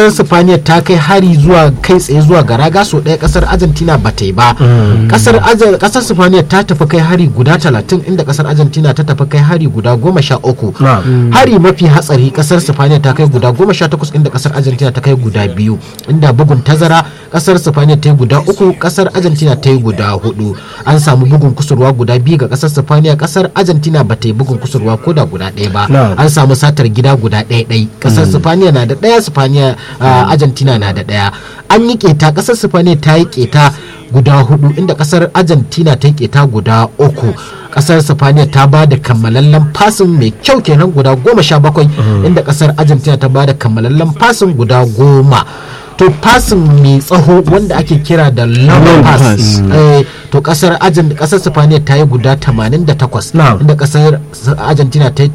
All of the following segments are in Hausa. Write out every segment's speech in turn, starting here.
kasar Sifaniya ta kai hari zuwa kai tsaye zuwa ga raga so ɗaya kasar Argentina ba ta yi ba kasar Arge- kasar Sifaniya ta tafi kai hari guda 30 inda kasar Argentina ta tafi kai hari guda 13 Na'am. hari mafi hatsari kasar Sifaniya ta kai guda 18 inda kasar Argentina ta kai guda biyu inda bugun tazara kasar Sifaniya ta yi guda uku kasar Argentina ta yi guda hudu an samu bugun kusurwa guda biyu ga kasar Sifaniya kasar Argentina ba ta yi bugun kusurwa ko da guda ɗaya ba Na'am. an samu satar gida guda ɗaya ɗai kasar Sifaniya na da ɗaya Sifaniya ah, Argentina na da ɗaya an yi keta kasar Sifaniya ta yi keta guda hudu inda kasar Argentina ta yi keta guda uku kasar Sifaniya ta ba da kammalallen fasin mai kyau kenan guda goma sha bakwai inda kasar Argentina ta ba da kammalallen fasin guda goma to fasin mai tsaho wanda ake kira da long Long pass pass. eh, to kasar Argent- kasar Sifaniya ta yi guda 88 Na'am. inda kasar Argentina ta yi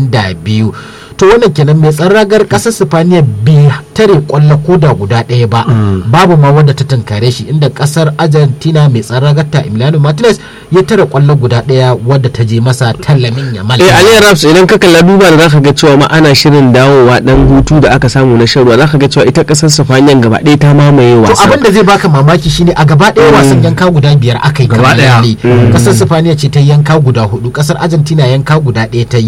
82 to wannan kenan mai ragar kasar Sifaniya bai tare kwallo ko da guda ɗaya ba babu ma wanda ta tunkare shi inda kasar Argentina mai ragar ta Emiliano Martinez ya tare kwallo guda ɗaya wadda ta je masa tallamin yamal eh Ali Raps idan ka kalla duba da zaka ga cewa ma ana shirin dawowa dan hutu da aka samu na shan ruwa zaka ga cewa ita kasar Sifaniyan gaba ɗaya ta mamaye to wasan abin da zai baka mamaki shine a gaba ɗaya wasan yanka guda biyar aka yi Gaba ɗaya. kammalalle. kasar sifaniya ce ta yi yanka guda hudu kasar argentina yanka guda ɗaya ta yi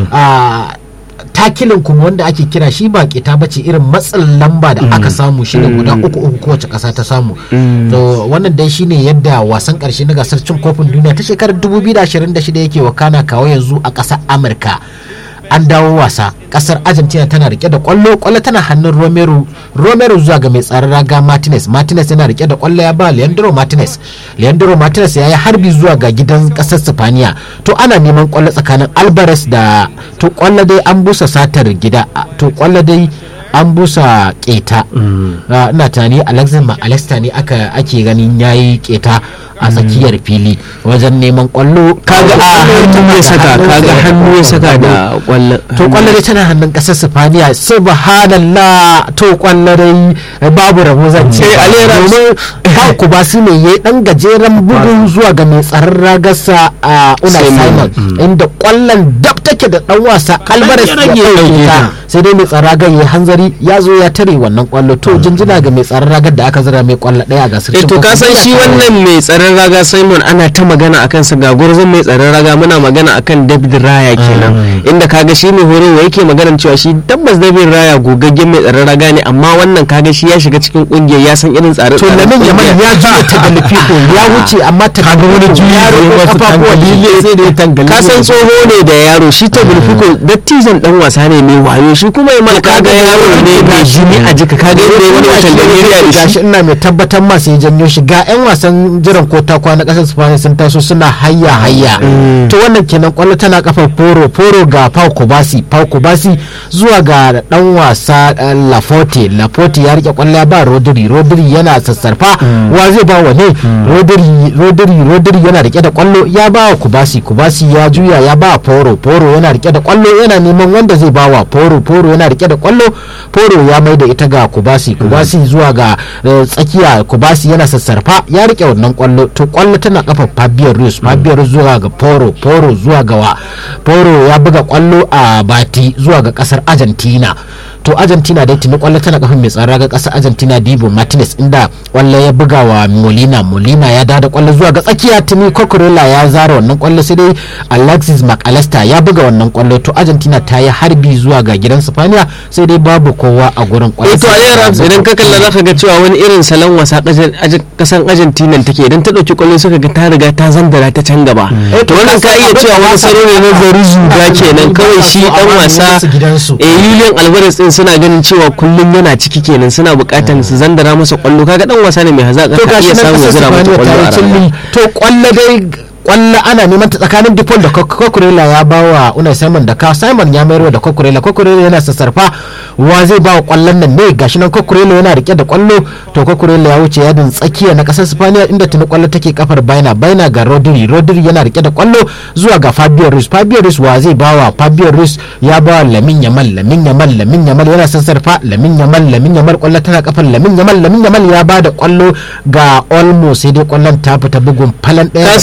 a takilin kuma wanda ake kira shi ba keta bace irin matsin lamba da aka samu shine guda uku uku kowace kasa ta samu to wannan dai shine yadda wasan karshe na gasar cin kofin duniya ta shekarar 2026 yake wakana kawo yanzu a ƙasar amurka an dawo wasa kasar argentina tana rike da kwallo kwallo tana hannun romero romero zuwa ga mai tsaron raga martinez martinez yana rike da kwallo ya ba leandro martinez leandro martinez ya yi harbi zuwa ga gidan kasar sifaniya to ana neman kwallo tsakanin alvarez da to kwallo dai an busa satar gida a- to kwallo dai an busa keta Ah, ina tunani alexis mcallister ne aka ake ganin yayi keta a tsakiyar fili wajen neman kwallo kaga a hannu ya saka kaga hannu ya saka da kwallon to kwallo dai tana hannun kasar sifaniya subhanallah to kwallo dai babu rabo zan ce Eh, Alera- domin Paku ba su ne ya dan gajeren bugun zuwa ga mai tsaron ragarsa a Unai Simon. Simon inda kwallon dab take da dan wasa Alvarez ya rage ɗauke ta. ta sai dai mai tsaron ragar ya hanzari ya zo ya tare wannan kwallo to jinjina ga mai tsaron ragar da aka zira mai kwallo daya a gasar eh cin to ka kofin san duniya shi ta wannan mai tsaron raga Simon ana ta magana akan sa ga gurzon mai tsaron raga muna magana akan David Raya kenan inda kaga shi mai horowa yake magana cewa shi tabbas David Raya gogaggen mai tsaron raga ne amma wannan kaga shi ya shiga cikin kungiyar ya san irin tsare to lamin yaman ya juya ta da lufiko ya wuce amma ta Kaga wani juyi ya da ya roƙo wasu kafafuwan tangali shi. sai da ya tangali ka san tsoho ne da yaro shi ta bulfiko dattijan dan wasa ne mai wayo shi kuma yamal kaga yaro ne mai jini a jika kaga yadda ya wani watan da ya da gashi shi ina mai tabbatar ma sai janyo shi ga yan wasan jiran ko ta kwana kasar Spain sun taso suna hayya hayya to wannan kenan kwallo tana kafar Foro Foro ga Pau Kubasi Pau Kubasi zuwa ga dan wasa eh, Laforte Laforte ya rike kwallo ya ba Rodri Rodri yana sassarfa wa zai ba wa ne Rodri Rodri Rodri yana rike da kwallo ya ba wa Kubasi Kubasi ya juya ya ba Foro Foro yana rike da kwallo yana neman wanda zai ba wa Foro Foro yana rike da kwallo Foro ya mai da ita ga Kubasi Kubasi zuwa ga eh, tsakiya Kubasi yana sassarfa ya rike wannan kwallo to kwallo tana kafa Fabio Ruiz Fabio Ruiz zuwa ga Foro Foro zuwa ga wa Foro ya buga kwallo a Bati zuwa ga kasar Argentina to Argentina dai tuni kwallo tana kafin mai tsara ga kasar Argentina Dibu Martinez inda kwallo ya buga wa Molina Molina ya dada kwallo zuwa ga tsakiya tuni Cucurella ya zara wannan kwallo sai dai Alexis McAllister ya buga wannan kwallo to Argentina ta yi harbi zuwa ga gidan Spaniya sai dai babu kowa a gurin kwallo eh to Ali Rams idan ka kalla zaka ga cewa wani irin salon wasa kasan- aje- kasan Argentina take idan ta dauki kwallo suka ga ta riga ta zandara ta can gaba to wannan ka iya cewa wani salo ne na zari zuga kenan kawai shi dan wasa su gidansu eh Julian Alvarez din suna ganin cewa kullum yana ciki kenan suna bukatan su zandara masa kwallo kaga dan wasa ne mai hazaka to ka gashi iya nan samu ya kasar zira mata Spaniya ta kwallo yi a cilli raga to kwallo dai kwallo ana neman ta tsakanin Dipol da Cucurella ya ba wa Unai Simon da ka Simon ya mayarwa da Cucurella Cucurella yana sassarfa wa zai ba wa kwallon nan ne gashi nan Cucurella yana rike da kwallo to Cucurella ya wuce yadin tsakiya na kasar Spaniya inda tuni kwallo take kafar Baina Baina ga Rodri Rodri yana rike da kwallo zuwa ga Fabio Ruiz Fabio Ruiz wa zai ba wa Fabio Ruiz ya ba wa Lamin Yamal Lamin Yamal Lamin Yamal yana sassarfa Lamin Yamal Lamin Yamal kwallo tana kafar Lamin Yamal Lamin Yamal ya ba da kwallo ga Olmo sai dai kwallon ta fita bugun falan ɗaya ka san wannan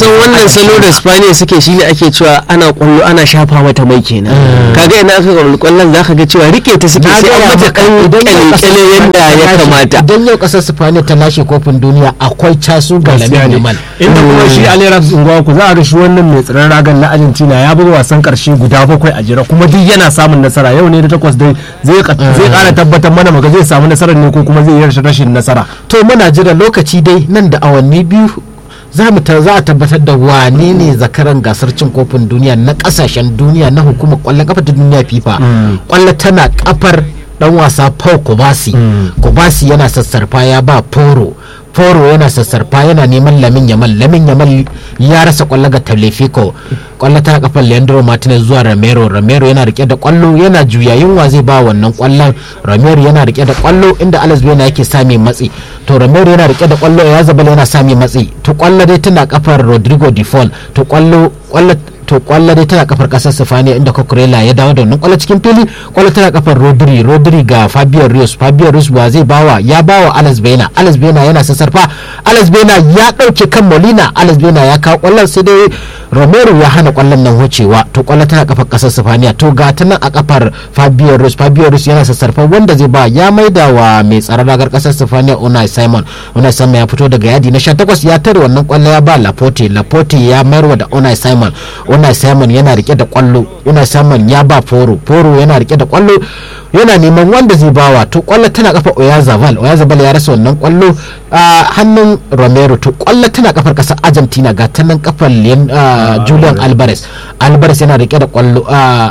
salo da spaniya suke shi ne ake cewa ana kwallo ana shafa mata mai kenan kaga ina aka kwallo kwallon za ka ga cewa rike ta suke sai an mata kan kyale yadda ya kamata idan yau kasar Spaniya ta lashe kofin duniya akwai casu ga Lamine Yamal inda kuma shi Alirab Ungwaku za a ga shi wannan mai tsaron ragan na Argentina ya buga wasan karshe guda bakwai a jira kuma duk yana samun nasara yau ne da takwas dai zai kara tabbatar mana maga zai samu nasarar ne ko kuma zai yi rashin nasara to muna jira lokaci dai nan da awanni biyu za mu za a tabbatar da wane ne zakaran gasar cin kofin duniya na kasashen duniya na hukumar kwallon kafa ta duniya fifa kwallo tana kafar dan wasa Paul Kubasi Kubasi yana sassarfa ya ba Poro Poro yana sassarfa yana neman Lamin Yamal Lamin Yamal ya rasa kwallo ga Tagliafico kwallo ta kafar Leandro Martinez zuwa Romero Romero yana rike da kwallo yana juyayin wa zai ba wannan kwallon Romero yana rike da kwallo inda Alex Bena yake sami matsi to Romero yana rike da kwallo ya zabala yana sami matsi to kwallo dai tana kafar Rodrigo Default to kwallo kwallo to kwallo dai tana kafar kasar Sifaniya inda Cucurella ya dawo da wannan kwallo cikin fili kwallo tana kafar Rodri Rodri ga Fabio Rios Fabio Rios wa zai bawa ya bawa Alex Bena Alex Bena yana sassarfa Alex Bena ya dauke kan Molina Alex Bena ya kawo kwallon sai dai Romero ya hana kwallon nan wucewa to kwallo tana kafar kasar Sifaniya to ga ta nan a kafar Fabio Rios Fabio Rios yana sassarfa wanda zai ba ya maida wa mai tsaron ragar kasar Sifaniya Unai Simon Unai Simon ya fito daga yadi na 18 ya tare wannan kwallo ya ba Laporte Laporte ya mayarwa da Unai Simon Unai Simon yana rike da kwallo Unai Simon ya ba Foro Foro yana rike da kwallo yana neman wanda zai bawa to kwallo tana kafa Oyazabal Oyazabal ya rasa wannan kwallo a hannun Romero to kwallo tana kafar kasar Argentina ga ta nan kafar Julian Alvarez Alvarez yana rike da kwallo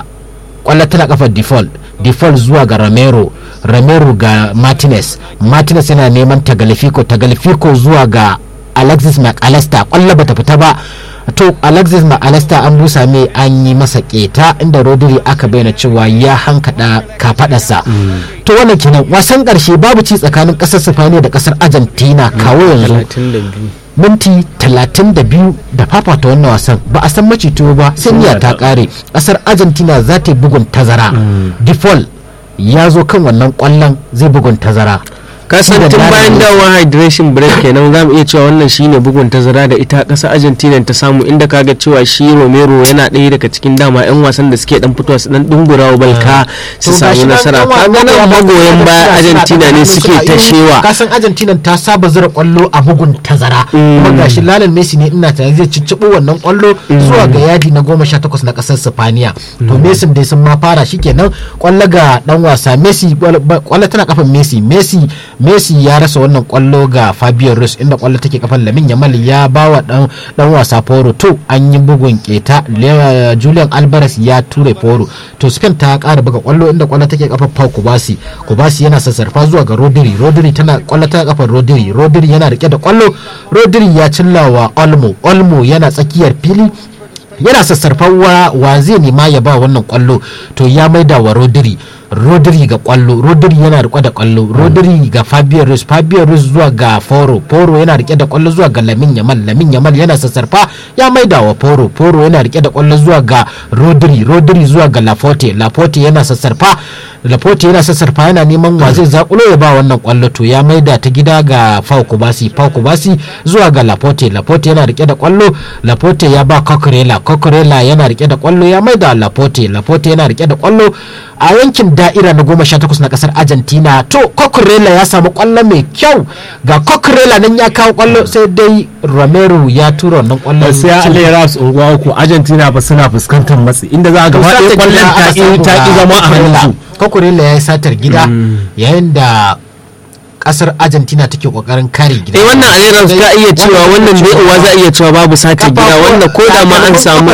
kwallo tana kafar default default zuwa ga Romero Romero ga Martinez Martinez yana neman Tagliafico Tagliafico zuwa ga Alexis McAllister kwallo bata fita ba to alexis mcallister an busa mai an yi masa keta inda rodri aka bayyana cewa ya hankada kafadarsa to wannan kenan wasan karshe babu ci tsakanin kasar sifaniya da kasar argentina kawo yanzu minti 32 da fafata wannan wasan ba a san macito ba sai ta kare kasar argentina za ta yi bugun tazara default ya zo kan wannan kwallon zai bugun tazara kasan tun bayan dawowa hydration break kenan za mu iya cewa wannan shine bugun tazara da ita ƙasa argentina ta samu inda kaga cewa shi romero yana ɗaya daga cikin dama yan wasan da suke dan fitowa su dan dungura balka su samu nasara kaga nan magoyan baya argentina ne suke ta shewa kasan argentina ta saba zura kwallo a bugun tazara kuma gashi lalan messi ne ina tare zai cicciɓo wannan kwallo zuwa ga yadi na goma sha takwas na ƙasar sifaniya to messi dai sun ma fara shikenan kwallo ga dan wasa messi kwallo tana kafan messi messi messi ya rasa wannan kwallo ga fabio rus inda kwallo take kafan lamin yamal ya bawa dan dan wasa foro to an yi bugun keta julian alvarez ya ture foro to spain ta kara buga kwallo inda kwallo take kafan pau kubasi kubasi yana sassarfa zuwa ga rodri rodri tana kwallo ta kafan rodri rodri yana rike da kwallo rodri ya cillawa olmo olmo yana tsakiyar fili yana sassarfan wa zai nema ya ba wannan kwallo to ya maida wa rodri rodri ga kwallo rodri yana rike da kwallo rodri ga fabio rus fabio rus zuwa ga foro foro yana rike da kwallo zuwa ga lamin yamal lamin yamal yana sassarfa ya maida wa foro foro yana rike da kwallo zuwa ga rodri rodri zuwa ga laforte laforte yana sassarfa laforte yana sassarfa yana neman wa zai zakulo ya ba wannan kwallo to ya maida ta gida ga fau kubasi fau kubasi zuwa ga laforte laforte yana rike da kwallo laforte ya ba kokorela kokorela yana rike da kwallo ya maida laforte laforte yana rike da kwallo a yankin da'ira na goma sha takwas na kasar argentina to kokorela ya samu kwallo mai kyau ga kokorela nan ya kawo kwallo sai dai romero ya tura wannan kwallon sai aleras unguwa uku argentina ba suna fuskantar matsi inda za a gaba ɗaya kwallon ta ki zama a hannunsu kokorela ya yi satar gida yayin da kasar argentina take kokarin kare gida eh wannan aliran ka iya cewa wannan dai uwa za iya cewa babu sace gida wanda ko da ma an samu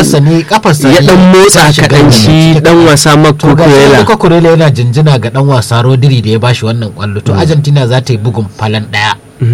ya dan motsa kaɗan shi dan wasa mako kurela ko kurela yana jinjina ga dan wasa rodri da ya bashi wannan kwallo to argentina za ta yi bugun falan daya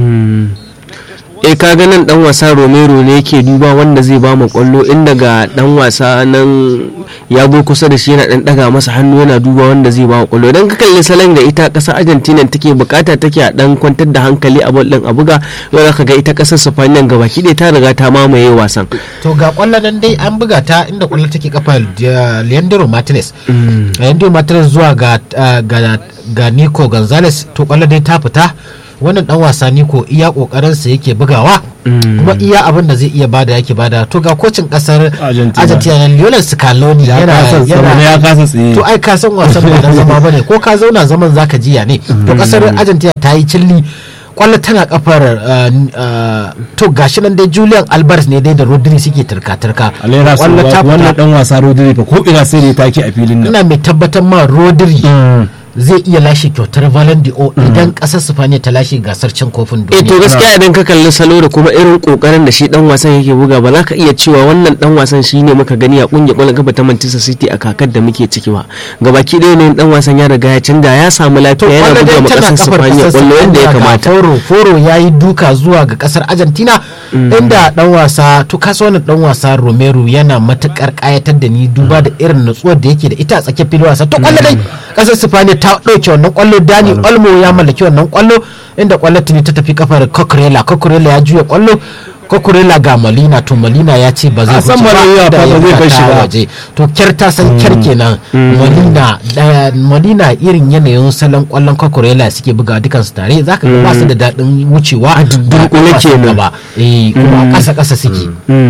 eh kaga nan dan wasa romero ne yake duba wanda zai ba mu kwallo inda ga dan wasa nan ya go kusa da shi yana dan daga masa hannu yana duba wanda zai ba mu kwallo idan ka kalli salon da ita kasar argentina take bukata take a dan kwantar da hankali a bol din a buga yau zaka ga ita kasar spain gaba ki ta riga ta mamaye wasan to ga kwallo nan dai an buga ta inda kwallo take kafa leandro martinez leandro martinez zuwa ga ga Nico Gonzalez to kwallo dai ta fita wannan dan wasa ni ko iya kokarin sa yake bugawa kuma iya abin da zai iya bada yake bada to ga kocin kasar Argentina. Argentina na Lionel Scaloni ya yana kasa tsaye ya kasa tsaye to ai ka san wasan ba dan zama bane ko ka zauna zaman zaka jiya ne to kasar Argentina ta yi cilli kwallo tana kafar uh, uh, to gashi nan dai Julian Alvarez ne dai da Rodri suke turka-turka alera su Kwallo ta wannan fita. dan wasa Rodri fa ko ina sai da ya take a filin nan ina mai tabbatar ma Rodri zai iya lashe kyautar Ballon d'Or idan kasar Spaniya ta lashe gasar cin kofin eh to duniya gaskiya idan ka kalli salo da kuma irin kokarin da shi dan wasan yake buga ba za ka iya cewa wannan dan wasan shine muka gani a kungiyar kwallon kafa ta Manchester City a kakar da muke ciki ba gabaki ɗaya ne dan wasan ya riga ya canja ya samu lafiya yana kwallo buga dai ma tana kasar kafar Spaniya kasar kwallo yanda ya Spaniya ga kamata Foro Foro ya yi duka zuwa ga kasar Argentina inda dan wasa to kasa wannan dan wasa Romero yana matukar kayatar da ni duba da irin nutsuwar da yake da ita a tsakiyar filin wasa to kwallo dai kasar Spaniya ta dauke wannan kwallo Dani Olmo ya mallaki wannan kwallo inda kwallo tuni ta tafi kafar Coquerella Coquerella ya juya kwallo Coquerella ga Molina to Molina ya ce ba zai A san wuce Molina da fa ya ba zai bar shi fita ba. waje to kyar ta san kyar kenan Molina da Molina irin yanayin salon kwallon Coquerella suke buga dukan su tare zaka ga ba su da daɗin wucewa a dunkule kenan. ba eh kuma a ƙasa ƙasa suke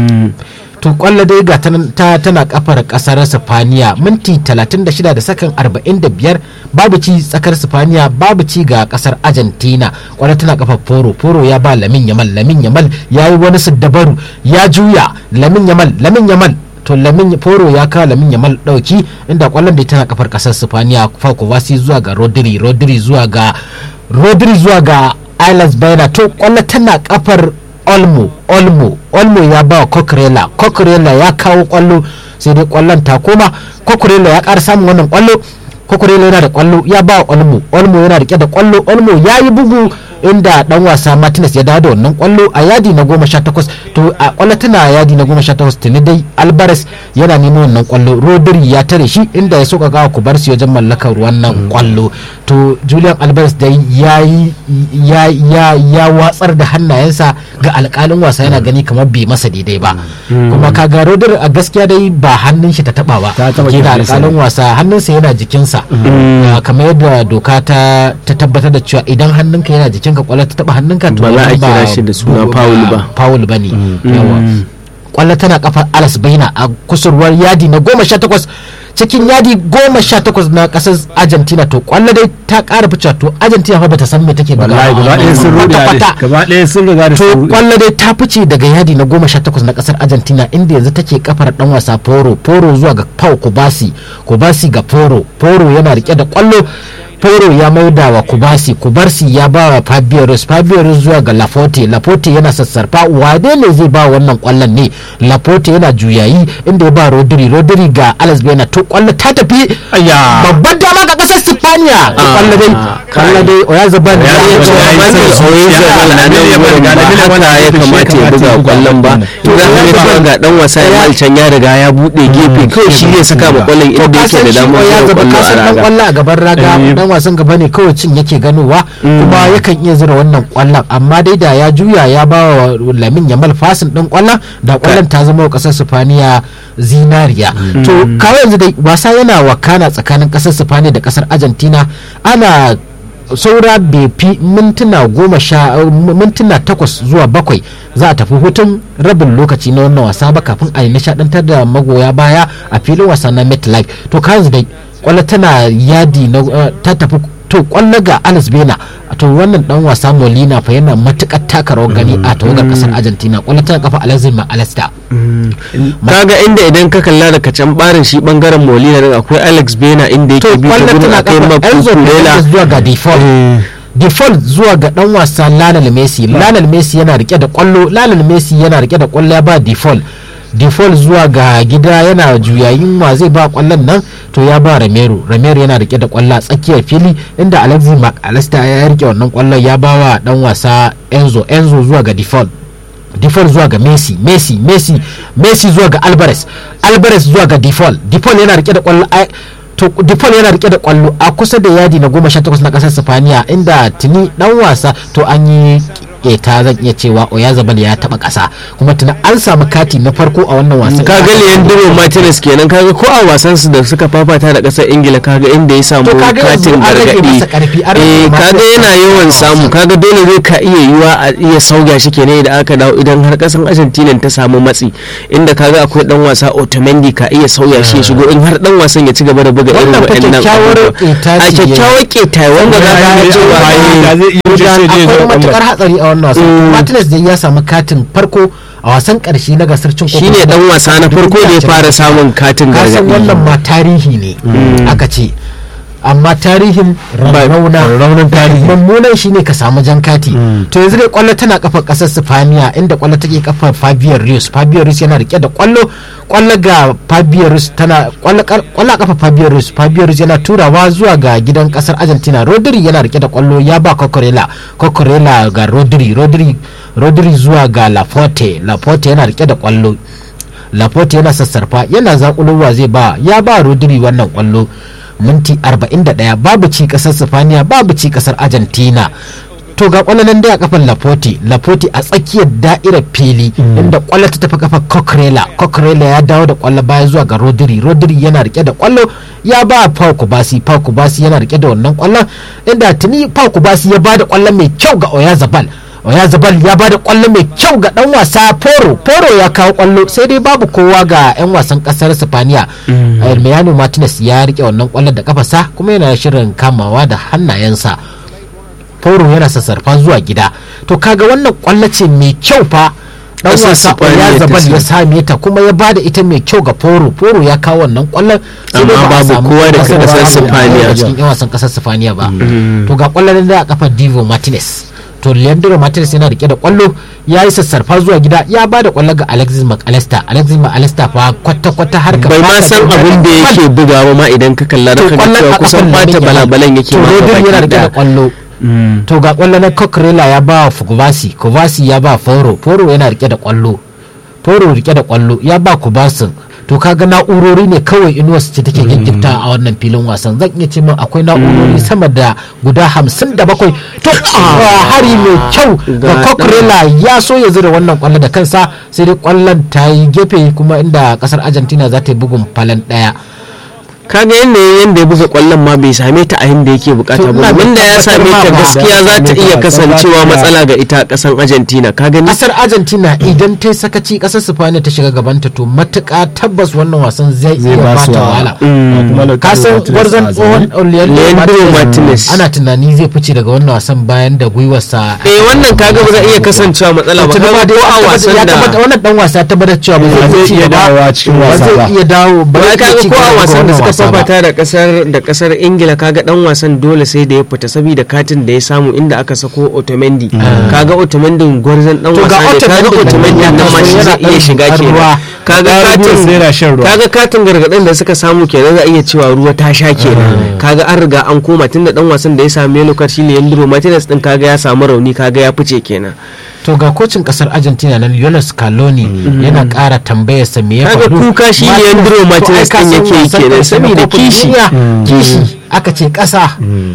to kwallo dai ga tanan- ta tana kafar kasar Sifaniya minti 36 da sakan 45 babu ci tsakar Sifaniya babu ci ga kasar Argentina kwallo tana kafar Foro Foro ya ba Lamin Yamal Lamin Yamal ya yi wani siddabaru ya juya Lamin Yamal Lamin Yamal to Lamin Foro ya kawo Lamin Yamal dauki inda kwallon da tana kafar kasar Sifaniya Falco Vasi zuwa ga Rodri Rodri zuwa ga Rodri zuwa ga Islas Bayana to kwallo tana kafar olmo olmo olmo ya ba wa kokrela kokrela ya kawo kwallo sai dai kwallon ta koma kokrela ya ƙara samun wannan kwallo kokrela yana da kwallo ya ba wa olmo olmo yana rike da kwallo olmo ya yi bugu inda dan wasa martinez ya dawo da wannan kwallo a yadi na goma sha takwas to a kwallo tana a yadi na goma sha takwas tuni dai albares yana neman wannan kwallo rodri ya tare shi inda ya soka gawa kubarsi wajen mallakar wannan kwallo to julian albares dai ya yi ya ya ya watsar da hannayensa ga alkalin wasa yana gani kamar bai masa daidai ba kuma kaga rodri a gaskiya dai ba hannun shi ta taba ba Ta taba ke da kirjinsa alkalin wasa hannunsa yana jikinsa Ah, kamar yadda doka ta ta tabbatar da cewa idan hannunka yana jikinka kwallo ta taba hannunka to Ba za a wannan kira shi da suna foul ba. foul ba ne yawa kwallo tana kafar alas baina a kusurwar yadi na goma sha takwas cikin yadi goma sha takwas na kasar argentina to kwallo dai ta kara fice to argentina fa bata san me take wallahi gaba ɗaya sun rude a kwata-kwata. gaba ɗaya sun riga da to sun rude kwallo dai ta fice daga yadi na goma sha takwas na kasar argentina inda yanzu take kafar dan wasa poro poro zuwa ga pau kubasi kubasi ga poro poro yana rike da kwallo poro ya maida wa kubasi kubarsi ya ba wa fabioris fabioris zuwa ga lafote lafote yana sassarfa wade ne zai ba wannan kwallon ne lafote yana juyayi inda ya ba rodri rodri ga alex bena to kwallo ta tafi Ayya. babban dama ga kasar spaniya to kwallo dai kwallo dai oyarzabal ya Oyarzabal ce ya yi Manuel sauki. Oyarzabal Ya- a nan ya- wurin ya- ba ya- haka ya ya- kamata ya buga kwallon ba To, za ka ya- ga cewa ga dan wasa ya can ya riga ya bude gefe kawai shi zai saka ma kwallon inda yake da damar ya zura zaba kwallo a kasan dan raga kwallo a gaban raga Eh. dan wasan gaba ne kawai cin yake ganowa kuma yakan iya zura wannan kwallon amma dai da ya juya ya ba wa lamin yamal fasin din kwallon da kwallon ta zama wa kasar sifaniya zinariya to kawai yanzu dai wasa yana wakana tsakanin kasar sifaniya da kasar argentina ana saura bai fi mintuna goma sha mintuna takwas zuwa bakwai za a tafi hutun rabin lokaci na wannan wasa ba kafin a yi nishadantar da magoya baya a filin wasa na metlife to kanzu dai kwallo tana yadi na eh, ta tafi to kwallo ga Alex Bena to wannan dan wasa Molina fa yana matukar taka rawar gani a tawagar kasar Argentina kwallo tana kafa Alexis Alesta kaga inda idan ka kalla da kacan barin shi bangaren Molina din akwai Alex Bena inda to yake bi ta kwallo gurin tana akai kafa Enzo Makukurela Fernandez zuwa ga default default zuwa ga dan wasa Lionel Messi Lionel Messi yana rike da kwallo Lionel Messi yana rike da kwallo ya ba default default zuwa ga gida yana juyayin wa zai ba kwallon nan to ya ba Romero Romero yana rike da kwallo a tsakiyar fili inda Alexis Mac Allister ya rike wannan kwallon ya ba wa dan wasa Enzo Enzo zuwa ga default default zuwa ga Messi Messi Messi Messi zuwa ga Alvarez Alvarez zuwa ga default default yana rike da kwallo ai- to default yana rike da kwallo a kusa da yadi na goma sha takwas na kasar Sifaniya inda tuni dan wasa to an yi keta zan iya cewa Oyazabal ya taba kasa kuma tuna an samu kati na farko a wannan wasan kaga Leandro Martinez kenan kaga ko a wasan su da suka fafata da kasar Ingila kaga inda ya samu To kaga yanzu katin an rage gargadi masa karfi, an rage eh masa kaga yana karfi yawan a samu wasan. kaga dole zai ka iya yiwa a iya sauya shi kenan idan aka dawo idan har kasan Argentina ta samu matsi inda kaga akwai dan wasa Otamendi ka iya sauya shi ya shigo in har dan wasan ya ci gaba da buga irin Wannan fa waɗannan kyakkyawar abubuwa. ƙeta a ce kyakkyawar keta wanda za ka ga cewa da eh, zai iya wuce sai dai ya akwai zo matukar kwallon. hatsari a wannan wasan Martinez dai ya samu katin farko a wasan karshe na gasar cin kofin shine dan wasa na farko da ya fara samun katin kasan gargadi wannan ma tarihi ne aka ce amma tarihin rauna raunin tarihi. mummunan shine ka samu jan kati to yanzu dai kwallo tana kafar kasar Sifaniya inda kwallo take kafar Fabio Ruiz Fabio Ruiz yana rike da kwallo kwallo ga Fabio Ruiz tana kwallo kar- kwallo a kafar Fabio Ruiz Fabio Ruiz yana turawa zuwa ga gidan kasar Argentina Rodri yana rike da kwallo ya ba Cocorella Cocorella ga Rodri Rodri Rodri zuwa ga Laporte Laporte yana rike da kwallo Laporte yana sassarfa yana zakulowa zai ba ya ba Rodri wannan kwallo minti 41 babu ci kasar Sifaniya babu ci kasar Argentina to ga kwallo nan dai a kafan Laporte Laporte a tsakiyar da'irar fili inda kwallo ta tafi kafar Coquerella Coquerella ya dawo da kwallo baya zuwa ga Rodri Rodri yana rike da kwallo ya ba Pau Kubasi Pau Kubasi yana rike da wannan kwallon inda tuni Pau Kubasi ya ba da kwallo mai kyau ga Oyazabal Oyazabal ya ba da kwallo mai kyau ga dan wasa Poro Poro ya kawo kwallo sai dai babu kowa ga 'yan wasan kasar Sifaniya Emiliano Martinez ya rike wannan kwallon da kafasa kuma yana shirin kamawa da hannayensa Poro yana sassarfa zuwa gida to kaga wannan kwallo ce mai kyau fa dan Ƙasar wasa Sifaniya ta Oyazabal ya samu. same ta kuma ya bada ita mai kyau ga Poro Poro ya kawo wannan kwallon sai dai Amma ba a babu samu kowa daga nasara ƙasar ba Sifaniya. a cikin 'yan wasan kasar Sifaniya ba to ga kwallon da a kafar Divo Martinez to Leandro Martinez yana rike da kwallo ya yi sassarfa zuwa gida ya ba da kwallo ga Alexis McAllister Alexis McAllister fa kwata-kwata har ka bai ma fata san da- abin da yake bugawa ma idan ka kalla da to kaga kwallon cewa a kusan kafan bata Lamine Yamal. balabalan yake to ma Rodri gabaki yana rike da daya. kwallo to ga kwallo na Coquerella ya ba Kubasi Kubasi ya ba Foro Foro yana rike da kwallo Foro rike da kwallo ya ba Kubasin to kaga na'urori ne kawai inuwas ce take giggifta a wannan filin wasan zan iya ce min akwai na'urori sama da guda hamsin da bakwai to ah, hari mai kyau ga Ga Coquerella ya so ya zira wannan kwallo da kansa sai dai kwallon ta yi gefe kuma inda kasar Argentina za ta yi bugun falan daya kaga yanda yanda ya buga kwallon ma bai same ta a inda yake bukata To, ba ina domin da ya tabbatar same ma ta ba. gaskiya za ta iya kasancewa matsala ga ita kasan Argentina ka gani kasar argentina idan ta yi sakaci kasar spaniya ta shiga gabanta to matuƙa tabbas wannan wasan zai iya ba su bata wahala. wahala kasan gwarzon tsohon Leandro Leandro Martinez. ana tunani zai fice daga wannan wasan bayan da gwiwarsa eh wannan kaga ba zai iya kasancewa matsala ba Tuni ma kaga dai ko a ya wasan tabbata- da wannan dan wasa ya tabbatar cewa ba Ba zai zai ci iya gaba dawowa cikin ba wasa zai ba. iya dawo ba ba zai iya kaga ci ko gaba a daga wasan da wannan suka wasa ba. fafata da kasar da kasar ingila kaga dan wasan dole sai da ya fita saboda katin da ya samu inda aka sako otomendi kaga otomendi gwarzon dan To ga wasa ne kaga Otamendi otomendi ya nan ma taso shi yana zai iya ɗan shiga zuƙar kenan ruwa. kaga Ga katin Ruiz yana shan ruwa. kaga katin gargadin da suka samu kenan za a iya cewa ruwa ta sha kenan kaga an riga an koma tunda dan wasan da ya sami yellow card shine Leandro Martinez din kaga ya samu rauni kaga ya fice kenan to ga kocin kasar argentina nan lionel scaloni yana kara tambayarsa me ya Kaga faru kuka shi Martinez- Leandro to ai Martinez ka din san yake yi wasan kenan, ƙarshe na saboda kofin kishi. duniya, kishi aka ce kasa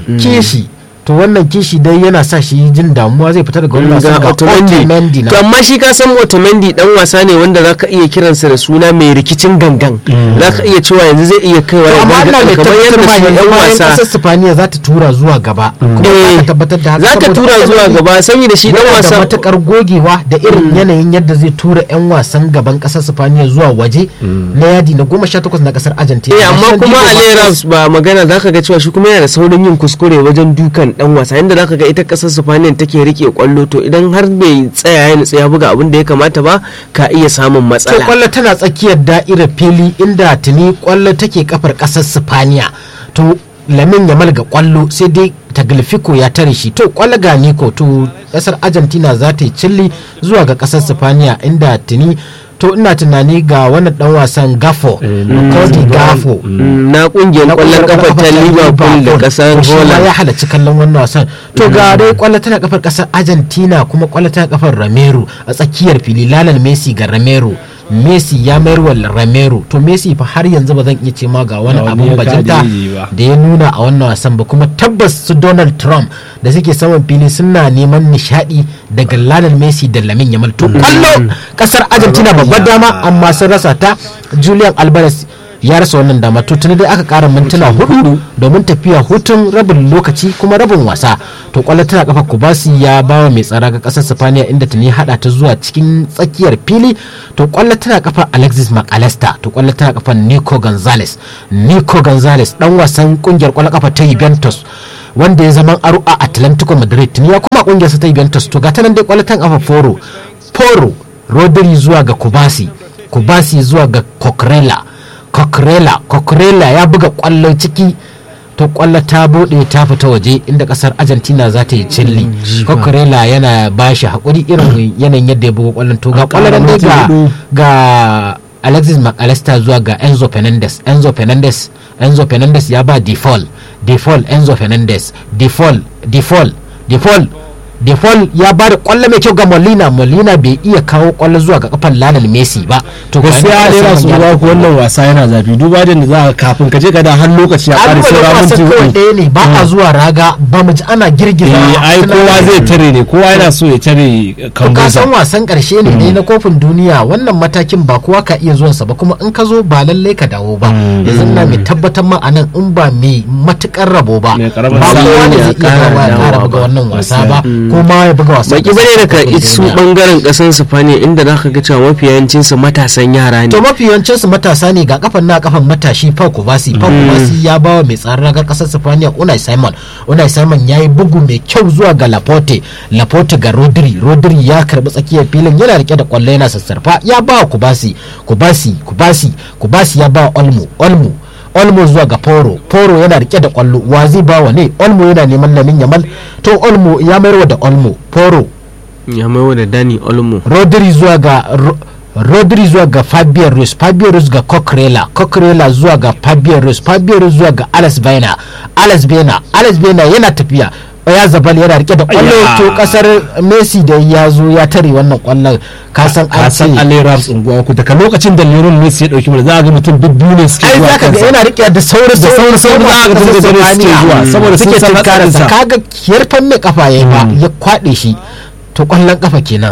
kishi to wannan kishi dai yana sa shi jin damuwa zai fita daga wannan wasan ga ga Otamendi Otamendi na to amma shi ka san Otamendi dan wasa ne wanda zaka iya kiransa da suna mai rikicin gangan zaka iya cewa yanzu zai iya kaiwa to ya amma gargaɗa ina mai kamar tabbatar yadda ma su yanzu yan bayan wasa kasar Sifaniya za ta tura zuwa gaba kuma za Eh, ka tabbatar da haka za ta saboda tura zuwa Otamendi gaba saboda shi dan yana da wasa matukar gogewa da irin yanayin yadda zai tura 'yan wasan gaban kasar Sifaniya zuwa waje na yadi na goma sha takwas na kasar Argentina eh amma Gashin kuma Diego Ali Martinez- Rams ba magana zaka ga cewa shi kuma yana da saurin yin kuskure wajen dukan dan wasa inda zaka ga ita kasar Spain take rike kwallo to idan har bai tsaya ya nutsa ya buga abin da ya kamata ba ka iya samun to matsala kwallo tana tsakiyar da'irar fili inda tuni kwallo take kafar kasar Sifaniya to lamin yamal ga kwallo sai dai taglifico ya tare shi to kwallo ga niko to kasar argentina za ta yi cilli zuwa ga kasar Sifaniya inda tuni to ina tunani ga wannan dan wasan gafo Cody gafo Mm, na kungiyar kwallon kafa ta Liverpool da kasar to shi ma ya Holland halarci kallon wannan wasan to ga dai kwallo tana kafar kasar argentina kuma kwallo tana kafar ramero a tsakiyar fili lalal messi ga ramero messi ya mayar wa ramero to messi fa har yanzu ba zan iya ce ma ga wani Ga wani abun ya bajinta kada yi ba. da ya nuna a wannan wasan ba kuma tabbas su donald trump da suke saman fili suna neman nishadi daga lionel messi da lamin yamal to kwallo kasar argentina babbar dama amma sun rasa ta julian alvarez ya rasa wannan dama to tuni dai aka kara mintuna hudu domin tafiya hutun rabin lokaci kuma rabin wasa to kwallo tana kafa kubasi ya bawa mai tsara ga kasar sifaniya inda tuni hada ta zuwa cikin tsakiyar fili to kwallo tana kafa alexis mcallister to kwallo tana kafa nico gonzalez nico gonzalez dan wasan kungiyar kwallo kafa ta juventus wanda ya zama aro a atlantico madrid tuni ya kuma kungiyarsa ta juventus to ga ta nan dai kwallo tana kafa foro foro rodri zuwa ga kubasi kubasi zuwa ga coquerella coquerella coquerella ya buga kwallo ciki to kwallo ta bude ta fita waje inda kasar argentina za ta yi cilli coquerella yana ba shi haƙuri irin yanayin yadda ya buga kwallon to ga An kwallon ƙara dai minti ga hudu. ga alexis mcallister zuwa ga enzo fernandez enzo fernandez enzo fernandez ya ba default default enzo fernandez default default default default ya ba da kwallo mai kyau ga molina molina bai iya kawo kwallo zuwa ga kafan lionel messi ba to gaskiya ne na su ba ku wannan wasa yana zafi duba da za ka kafin ka je ka da har lokaci ya ƙare saura minti wasan kawai hudu ɗaya ne ba a zuwa raga ba mu ji ana girgiza eh ai suna- kowa zai tare ne kowa yana so ya tare to ka kambuza san wasan karshe ne dai na kofin duniya wannan matakin ba kowa ka iya zuwansa ba kuma in ka zo ba lallai ka dawo ba yanzu na mai tabbatar ma a nan in ba mai matukar rabo ba Mai karamar ba sa'a kowa ne ya zai iya ƙara dawowa ya dawowa ƙara buga ba. wannan wasa Gaskiya. ba ko ma ya buga wasan baki bane daga kofin su duniya. bangaren kasan Sifaniya inda za ka ga cewa mafi yawancin su matasan yara ne to mafi yawancin su matasa ne ga kafan na kafan matashi Pau Kubasi Pau Kubasi ya bawa mai tsaron ragar kasar Sifaniya Unai Simon Unai Simon ya yi bugu mai kyau zuwa ga Laporte Laporte ga Rodri Rodri ya karbi tsakiyar filin yana rike da kwallo yana sassarfa ya bawa Kubasi Kubasi Kubasi Kubasi ya bawa Olmo Olmo Olmo zuwa ga Poro Poro yana rike da kwallo wa zai bawa ne Olmo yana neman Lamin Yamal to Olmo ya mayarwa da Olmo Poro ya maiwa da Dani Olmo rodri zuwa ga Ro- rodri zuwa ga fabian ruiz fabian ruiz ga coquerella coquerella zuwa ga fabian ruiz fabian ruiz zuwa ga alex baina alex baina alex baina yana tafiya ya zabal yana rike da kwallo Ayya. to kasar messi da ya zo ya tare wannan kwallon ka san ka an san ce Ali Raps unguwa ku daga lokacin da Lionel Messi ya dauki mu za a ga mutum duk biyu ne suke ai zuwa zaka ga kansa. yana rike da sauri Da sauri- sauri za ka ga kasar da dare suke Spaniya. zuwa, saboda sun suke san tunkararsa hatsarinsa. kaga yarfan mai kafa ya ba ya kwade shi to kwallon kafa kenan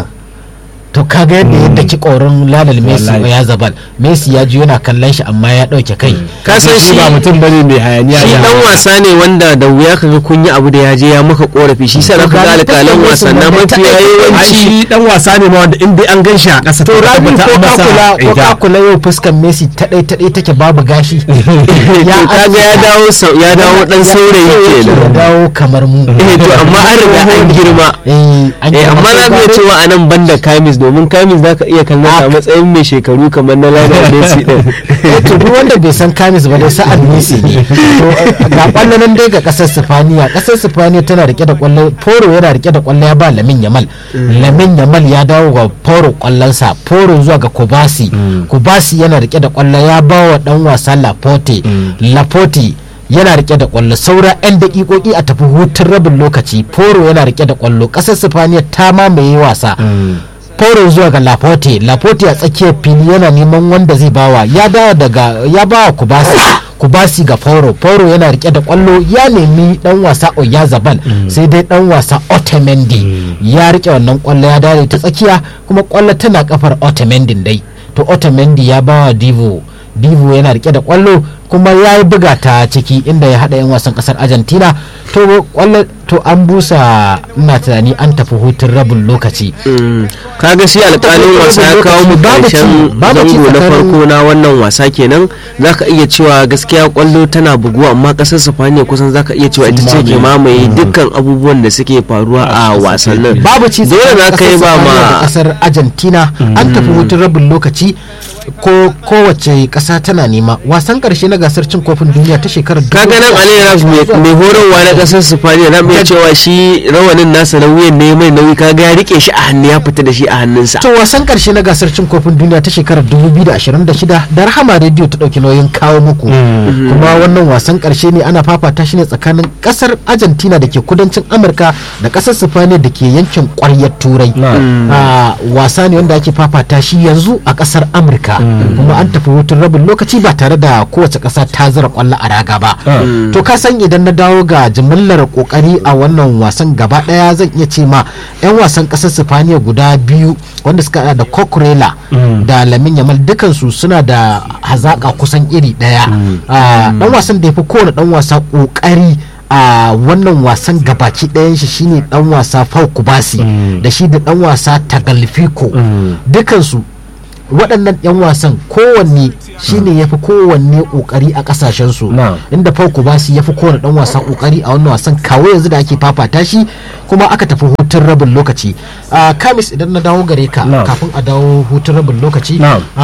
to kaga yadda yadda ki korin lalal messi Wallahi. ya zabal messi ya ji yana kallon shi amma ya dauke kai ka san shi ba mutum bane mai hayaniya shi da- dan wasa ne wanda da wuya kaga kun yi abu da ya je ya maka korafi shi sai zaka ga alƙalan wasan na mafi ai yawanci shi dan wasa ne ma wanda in dai an gan shi a ƙasa to rabi ko ka kula ko ka kula yau fuskan messi ta dai ta dai take babu gashi to kaga ya dawo sau- ya dawo dan saurayi ya kenan dawo kamar mu eh to amma an riga an girma eh an eh girma amma sai na gado. iya cewa a nan banda kamis domin kamis zaka iya kallon sa a matsayin mai shekaru kamar na Lionel Messi din eh to duk wanda bai san kamis ba dai sa'ad messi ne to eh, ga kwallo nan dai ga kasar sifaniya kasar sifaniya tana rike da kwallo foro yana rike da kwallo ya ba lamin yamal lamin yamal ya dawo ga foro kwallonsa foro zuwa ga kubasi kubasi yana rike da kwallo ya ba wa dan wasa laporte laporte yana rike da kwallo saura 'yan dakikoki a tafi hutun rabin lokaci foro yana rike da kwallo kasar sifaniya ta mamaye wasa Foro zuwa ga Laporte, Laporte a tsakiyar fili yana neman wanda zai bawa ya dawo daga ya bawa Kubasi Kubasi ga Foro, Foro yana rike da kwallo ya nemi dan wasa Oyazabal sai dai dan wasa Otamendi ya rike wannan kwallo ya dawo ta tsakiya kuma kwallo tana kafar Otamendi dai to Otamendi ya bawa Divo Divo yana rike da kwallo kuma ya yi buga ta ciki inda ya haɗa 'yan wasan ƙasar Argentina to kwallo to an busa ina tunani an tafi hutun rabin lokaci Mm. kaga shi alƙalin wasa ya kawo mu Babu ci- karshen babu ci zango na tsakanin- farko na wannan wasa kenan zaka iya cewa gaskiya kwallo tana buguwa amma kasar Sifaniya kusan zaka iya cewa ita ce ke mamaye dukkan abubuwan da suke faruwa a wasannin babu ci dole tsakanin za ka yi ƙasar ba Spaniya da ma kasar argentina an tafi hutun rabin lokaci ko kowace ƙasa tana nema wasan ƙarshe na gasar cin kofin duniya ta shekarar kaga nan Ali Raf mai horarwa na kasar Sifaniya na mai cewa shi rawanin nasa na wuyan ne mai nauyi kaga ya rike shi a hannu ya fita da shi a hannunsa to wasan ƙarshe na gasar cin kofin duniya ta shekarar 2026 da Rahama Radio ta ɗauki nauyin kawo muku kuma wannan wasan ƙarshe ne ana fafata shi ne tsakanin ƙasar Argentina da ke kudancin Amurka da ƙasar Sifaniya da ke yankin ƙwaryar Turai a wasa ne wanda ake fafata shi yanzu a ƙasar Amurka kuma an tafi hutun rabin lokaci ba tare da kowace ƙasa ta zira ƙwallo a raga ba to ka san idan na dawo ga jimillar kokari a wannan wasan gaba ɗaya zan iya ce ma 'yan wasan ƙasar Sifaniya guda biyu wanda suka hada da Coquerella da Lamin Yamal dukansu suna da hazaƙa kusan iri ɗaya dan wasan da ya fi kowane dan wasa kokari a wannan wasan gabaki ɗayan shi shine dan wasa Pau Kubasi da shi da dan wasa Tagliafico dukansu waɗannan 'yan wasan kowanne shine ya fi kowanne ƙoƙari a ƙasashensu inda Pau Kubasi ya fi kowane ɗan wasa ƙoƙari a wannan wasan kawo yanzu da ake fafata shi kuma aka tafi hutun rabin lokaci kamis idan na dawo gare ka kafin a dawo hutun rabin lokaci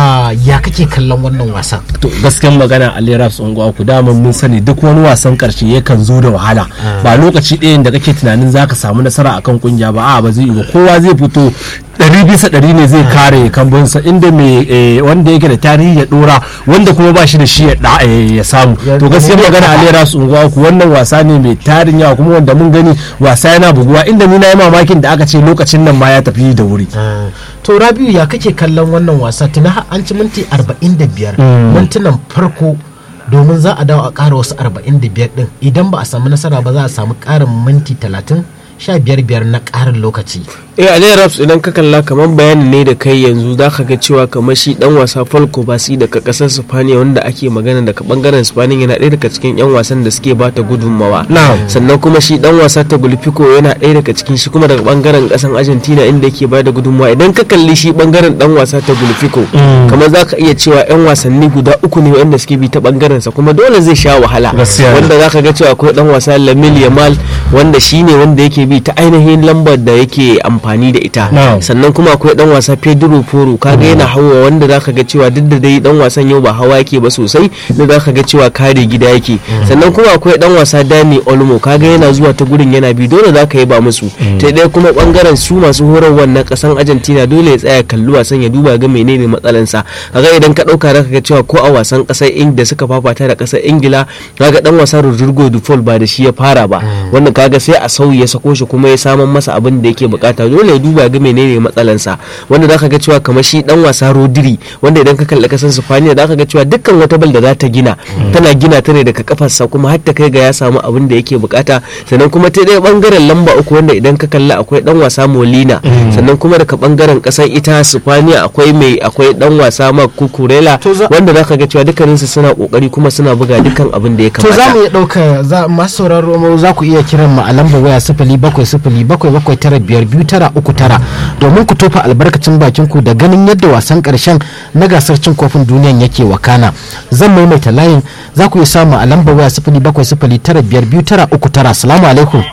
ya kake kallon wannan wasan to gaskiyar magana Ali Raps unguwa ku dama mun sani duk wani wasan karshe yakan zo da wahala ba lokaci ɗayan da kake tunanin zaka samu nasara akan kungiya ba a ba zai yi ba kowa zai fito ɗari bisa ɗari ne zai kare kambunsa inda mai wanda yake da tarihi ya ɗora wanda kuma ba shi da shi ya samu to gaskiyar magana Ali Raps unguwa ku wannan wasa ne mai tarin yawa kuma wanda mun gani wasa yana buguwa inda ni na yi mamakin da aka ce lokacin nan ma ya tafi da wuri to rabiu ya kake kallon wannan wasa tuna an ci minti 45 mintunan farko domin za a dawo a ƙara wasu 45 din idan ba a samu nasara ba za a samu ƙarin minti 30 sha biyar biyar na ƙarin lokaci eh Ali Raps idan ka kalla kamar bayanin ne da kai yanzu za ka ga cewa kamar shi dan wasa Falco Basi daga kasar Spaniya wanda ake magana daga bangaren Spaniya yana ɗaya daga cikin yan wasan da suke bata gudunmawa sannan kuma shi dan wasa ta Gulfico yana ɗaya daga cikin shi kuma daga bangaren ƙasar Argentina inda yake bada gudunmawa idan ka kalli shi bangaren dan wasa ta Gulfico kamar za ka iya cewa yan wasanni guda uku ne wanda suke bi ta bangaren sa kuma dole zai sha wahala wanda za ka ga cewa akwai dan wasa Lamine Yamal wanda shine wanda yake bi ta ainihin lambar da yake amfani da ita sannan kuma akwai dan wasa Pedro Poro kaga yana hawa wanda zaka ga cewa duk da dai dan wasan yau ba hawa yake ba sosai da zaka ga cewa kare gida yake sannan kuma akwai dan wasa Dani Olmo kaga yana zuwa ta gurin yana bi dole zaka yi ba musu ta dai kuma bangaren su masu horarwa na kasan Argentina dole ya tsaya kalli wasan ya duba ga menene matsalan sa kaga idan ka dauka zaka ga cewa ko a wasan kasar Ingila suka fafata da kasar Ingila kaga dan wasa Rodrigo Dufol ba da shi ya fara ba wanda kaga sai a sauyi ya sako shi kuma ya saman masa abin da yake bukata dole ya duba ga menene matsalansa wanda zaka ga cewa kamar shi dan wasa Rodri wanda idan ka kalli kasan Spaniya zaka ga cewa dukkan wata bal da za ta gina tana gina ta ne daga kafarsa kuma har ta kai ga ya samu abin da yake bukata sannan kuma ta ɗaya bangaren lamba uku wanda idan ka kalli akwai dan wasa Molina sannan kuma daga bangaren kasar ita Spaniya akwai mai akwai dan wasa Marc Cucurella wanda zaka ga cewa dukkaninsu suna kokari kuma suna buga dukkan abin da ya kamata to za mu iya dauka masu sauraro za ku iya kiran mu a lambar waya sifili bakwai sifili bakwai bakwai tara biyar biyu tara uku tara domin ku tofa albarkacin bakin ku da ganin yadda wasan karshen na gasar cin kofin duniyan yake wakana zan maimaita layin za ku iya samu a lambar waya sifili bakwai sifili tara biyar biyu tara uku tara salamu alaikum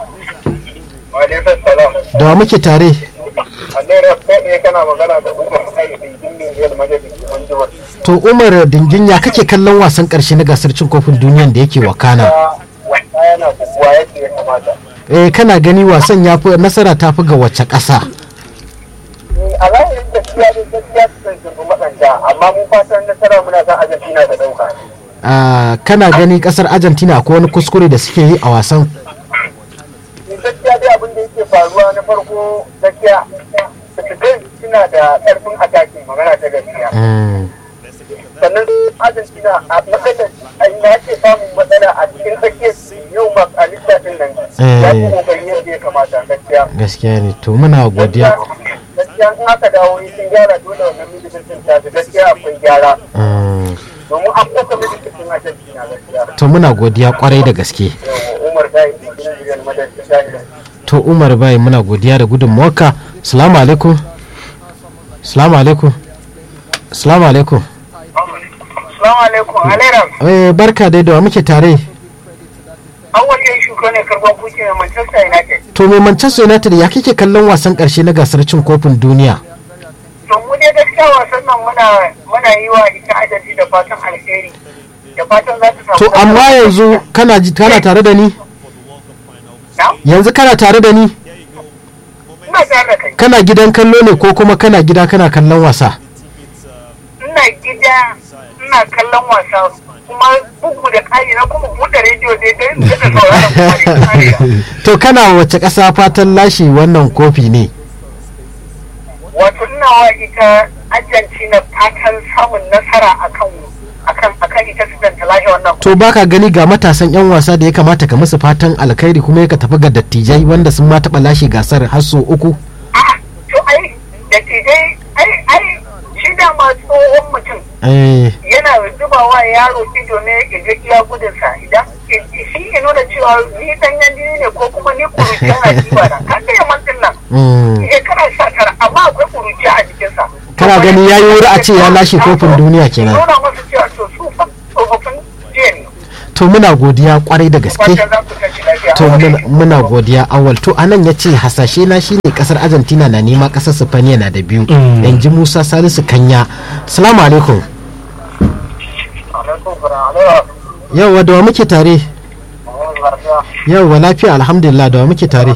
da wa muke tare to umar dingin ya kake kallon wasan karshe na gasar cin kofin duniyan da yake wakana eh kana gani wasan ya fi nasara ta fi ga wacce ƙasa a zahirin gaskiya ne gaskiya su san shirgu matsanta amma mun fatan nasara muna san argentina da dauka kana gani kasar argentina ko wani kuskure da suke yi a wasan gaskiya dai abin da yake faruwa na farko gaskiya Portugal suna da karfin ataki magana ta gaskiya sannan argentina a matsalar na ke samun matsala a cikin tsakiyar yau ma a lissafin nan ya fi kokari yadda ya kamata gaskiya gaskiya ne to muna godiya gaskiya in aka dawo sun gyara dole wannan militin ta gaskiya akwai gyara domin an kuka militin argentina gaskiya to muna godiya kwarai da gaske umar bai gidan madadin to umar bai muna godiya da gudunmawarka salamu alaikum salamu alaikum salamu alaikum Assalamu alaikum, Alairam. Eh, barka dai da wa muke tare. An wace shuka ne karban kuke mai Manchester United. To mai Manchester United ya kike kallon wasan karshe na gasar cin kofin duniya? To mu dai gaskiya wasan nan muna muna yi wa ita adadi da fatan alheri da fatan za ta samu to amma yanzu kana ji- kana tare da ni na yanzu kana tare da ni ina tare da kai kana gidan kallo ne ko kuma kana gida kana kallon wasa ina gida ina kallon wasa kuma bugu da ƙari na kuma buɗe rediyo dai dai in daɗa sauraron kuma da ƙari to kana wace ƙasa fatan lashe wannan kofi ne wato ina wa ita Argentina fatan samun nasara akan akan akan ita Sudan ta lashe wannan to baka gani ga matasan 'yan wasa da ya kamata ka musu fatan alkhairi kuma ya ka tafi ga dattijai wanda sun ma taɓa lashe gasar har sau uku a'a to ai da tijai ai ai shi dama tsohon mutum Eh, yana zuba wa yaro ido ne ya ga iya gudunsa idan shi ya nuna cewa ni dan yan jini ne ko kuma ni kuruciya na jiba na kan da yaman din nan mm. shekara sha tara amma akwai kuruciya a jikinsa Kana gani yayi wuri a ce ya lashe kofin duniya kenan. nuna masa cewa to su fa tsofaffin jiya ne to muna godiya kwarai da gaske fatan za ku tashi lafiya to a muna, wajen. muna godiya awal to anan ya ce hasashe na shine kasar argentina na nema kasar sifaniya na da biyu in ji musa salisu kanya salamu alaikum Alaikum salam. Alaikum yauwa da wa muke tare salam. yauwa lafiya alhamdulillah da wa muke tare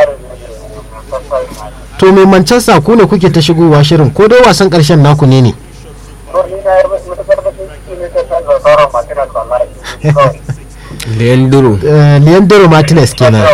to mai manchester ku ne kuke ta shigowa shirin ko dai wasan karshen naku ne ne leandro Eh, leandro martinez kenan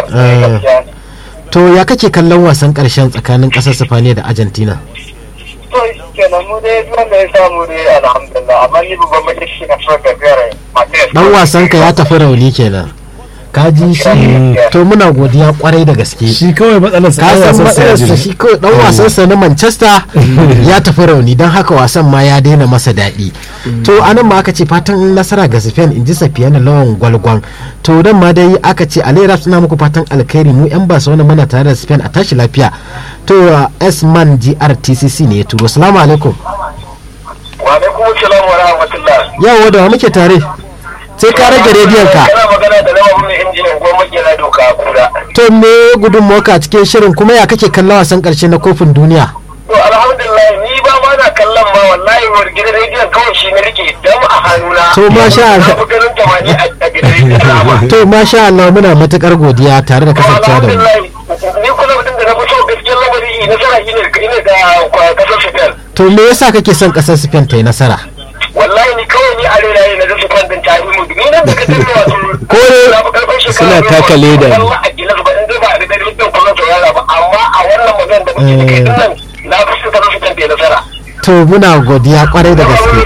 to ya kake kallon wasan karshen tsakanin kasar sifaniya da argentina to kenan mu dai wanda ya samu dai alhamdulillah amma ni babban mai shi na so da biyar Martinez dan wasan ka ya tafi rauni kenan ka ji shi to muna godiya kwarai da gaske shi kawai matsalar sa ka ɗan san wasan sa ya matsalarsa jira. shi kawai dan wasansa na manchester ya tafi rauni don haka wasan ma ya daina masa daɗi to anan ma aka ce fatan nasara ga spain in ji safiyana lawan gwalgwan to dan ma dai aka ce alera suna muku fatan alkhairi mu yan barcelona muna tare da spain a tashi lafiya to uh, s-man grtcc ne ya turo salamu alaikum wa alaikum salam wa rahmatullah yawa da wa muke tare sai ka rage rediyon ka kana magana da lawan mai injinin goma kenan doka a kura to me gudun a cikin shirin kuma ya kake kallon wasan karshe na kofin duniya to alhamdulillah ni ba ma na kallon ma wallahi wani gidan rediyon kawai shi na rike dam a hannuna To, masha Allah. na fi ganin tamani a a gidan rediyon nama to masha Allah muna matukar godiya tare da kasancewa da mu alhamdulillah ni kuma mutum da na fi so gaskiyar lamari nasara shi ne ina da kwa- kasar Spain to me yasa kake son kasar Spain ta yi nasara wallahi ni kawai ni a rena na zasu kwantin ta yi mudu ni nan da ka tsaye wato Ko ne- na fi karfin shekara Suna biyu taka ba, leda ne. wallah a gilas ba in dai ba a da dalilin kwallon saurara ba amma a wannan magana da muke da kai din nan na fi so kasar Spain ta yi nasara to muna godiya kwarai da gaske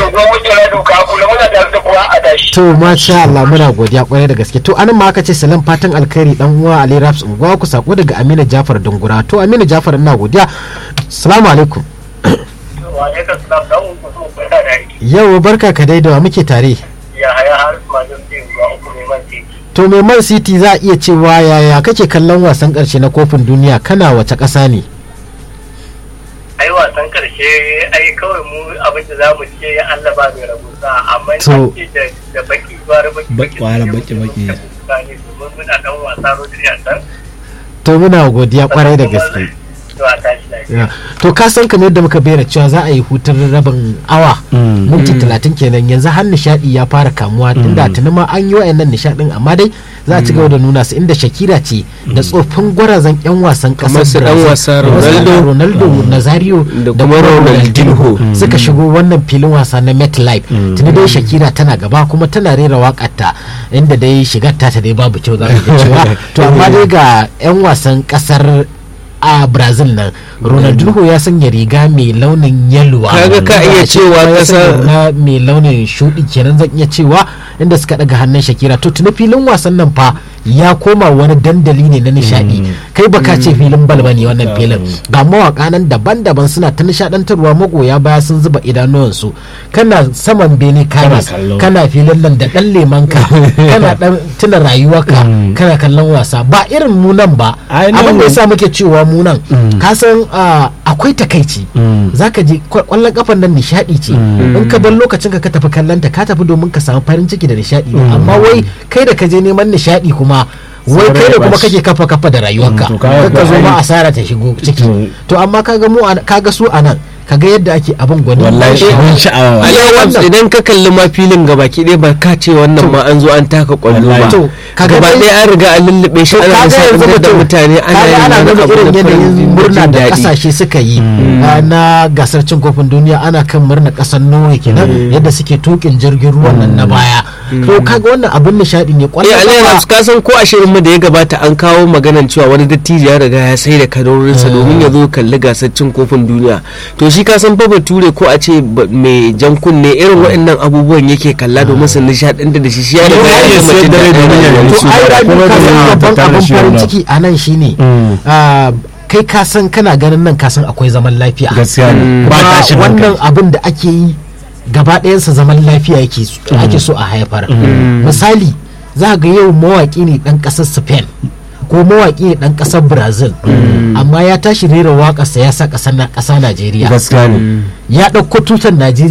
to masha Allah muna godiya kwarai da gaske to anan ma aka ce salam fatan alkhairi dan uwa Ali Raps unguwa ku sako daga Aminu Jafar Dungura to Aminu Jafar ina godiya assalamu alaikum yau barka ka dai da wa muke tare to mai man city za a iya cewa yaya kake kallon wasan karshe na kofin duniya kana wace ƙasa ne ai wasan karshe ai kawai mu abin da za mu ce Allah ba mai rabuta amma To- ce da da baki gwara baki Baki- gwara baki- baki. ne domin muna dan wasa Rodri a can to muna godiya kwarai da gaske to a tashi lafiya Ya. to ka san kamar yadda muka bayyana cewa za a yi hutun rabin awa Mm. minti talatin kenan yanzu har nishadi ya fara kamuwa tunda tuni ma an yi wa'annan nishadin amma dai za a ci gaba da nuna su inda shakira ce da tsofin gwarazan yan wasan kasar Kamar su dan Brazil, wasa kamar su Ronaldo, ronaldo nazario da kuma Ronaldinho. suka shigo wannan filin wasa na metlife tuni dai shakira tana gaba kuma tana rera wakarta inda dai shigar ta ta dai babu kyau za ka ga cewa to amma dai ga yan wasan kasar a brazil nan ronaldinho ya sanya riga mai launin yaluwa Kaga ka iya cewa kasar- na mai launin shuɗi kenan zan iya cewa inda suka daga hannun shakira to tuni filin wasan nan fa ya koma wani dandali ne na nishadi kai baka ce filin bal bane wannan filin ga mawaka nan daban-daban suna ta nishadantarwa magoya baya sun zuba idanuwansu kana saman bene kana kallo. kana filin nan da dan lemanka kana dan tuna rayuwarka kana kallon wasa ba irin mu nan ba Ai, nan- abin da yasa muke cewa mu nan ka san ah, akwai takaici zaka je kwa- kwallon kafan nan nishadi ce in ka bar lokacin ka ka tafi kallon ta ka tafi domin ka samu farin ciki da nishadi ne amma wai kai da ka je neman nishadi kuma wai kai da Sarai kuma bashi. kake kafa kafa da rayuwarka Mm, to kaga ka zo ai- ma asara ta shigo ciki Mm. to amma kaga mu a- kaga su a nan kaga yadda ake abin gwani wallahi ban abin sha'awa Ali Iya, Rams, wannan- idan ka kalli ma filin gabaki ɗaya ba ka ce wannan ma an zo an taka kwallo ba Wallahi. To, kaga gaba dai- ɗaya an riga an lullube shi to ana kaga yanzu nishaɗantar da mutum mutane ana kaga yin ana wani nuna abu irin na farin yanayin murna jin da daɗi. kasashe suka yi ah, na gasar cin kofin duniya ana kan murna kasar Norway kenan yadda suke tukin jirgin ruwan nan na baya to kaga wannan abin nishadi ne Eh kwallon Ali kafa- Rams, ka san ko a shirin mu da ya gabata an kawo maganan cewa wani dattijo ya riga ya sai da kadarorinsa domin ya zo kalli gasar cin kofin duniya to shi ka san fa bature ko a ce ba- mai jan kunne irin waɗannan abubuwan yake kalla domin su nishaɗantar da shi shi ya riga ya iya gama sayar jin da rai daɗin domin ya rayuwa. gani to su ai da rabi kuma ka da san yana babban tattare abin shi farin wannan. ciki a nan shine ah, kai ka san kana ganin nan ka san akwai zaman lafiya gaskiya ne ba kuma tashin wannan hankali abin da ake yi gaba ɗayansa zaman lafiya yake so- ake so a haifar misali za ga yau mawaƙi ne ɗan ƙasar spain ko mawaƙi ne ɗan ƙasar brazil amma ya tashi rera waƙarsa ya sa ƙasa najeriya gaskiya ne ya ɗauko tutar najeriya